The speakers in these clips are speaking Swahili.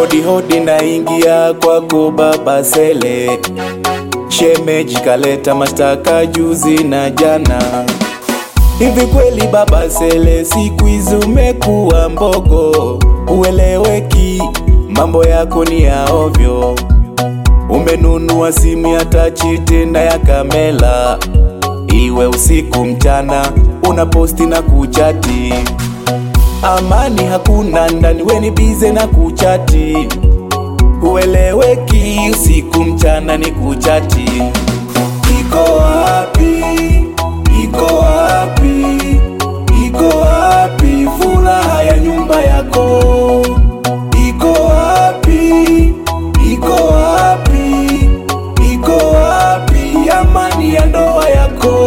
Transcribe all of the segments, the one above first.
Hodi hodi naingia kwako baba Sele, shemeji kaleta mashtaka juzi na jana. Hivi kweli baba Sele, siku hizi umekuwa mbogo, ueleweki, mambo yako ni ya ovyo. Umenunua simu ya tachi tena ya kamela, iwe usiku mchana, unaposti na kuchati amani hakuna ndani, weni bize na kuchati, hueleweki usiku mchana ni kuchati. Iko wapi? Iko wapi? Iko wapi furaha ya nyumba yako? Iko wapi? Iko wapi? Iko wapi amani ya ndoa yako?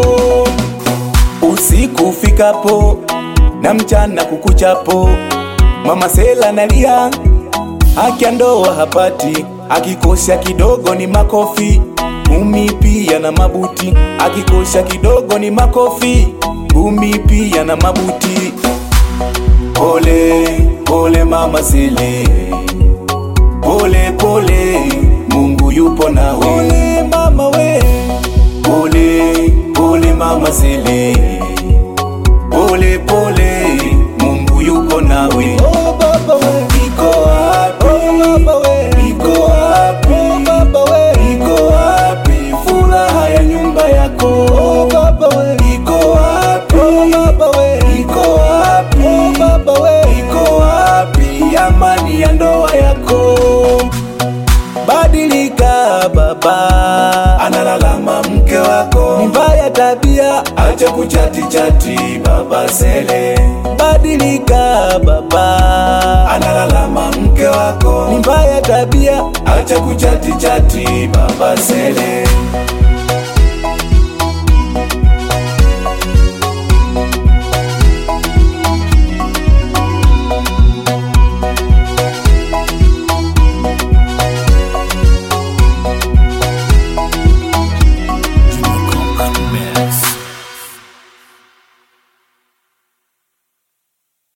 Usiku ufikapo na mchana kukuchapo, mama Sela nalia, haki ya ndoa hapati, akikosha kidogo ni makofi, ngumi pia na mabuti, akikosha kidogo ni makofi, ngumi pia na mabuti. Pole pole mama Sele, pole pole, Mungu yupo nawe. Pole mama we, pole pole mama Sele pole pole, Mungu yuko nawe. Oh baba we, Iko wapi? oh baba we, Iko wapi? oh baba we, Iko wapi furaha ya nyumba yako? oh baba we, Iko wapi? oh baba we, Iko wapi? oh baba we, Iko wapi amani ya ndoa yako? Badilika baba, analalama mke wako, ni mbaya tabia, acha kuchati chati baba Sele. Badilika baba, analalama mke wako, ni mbaya tabia, acha kuchati chati baba Sele.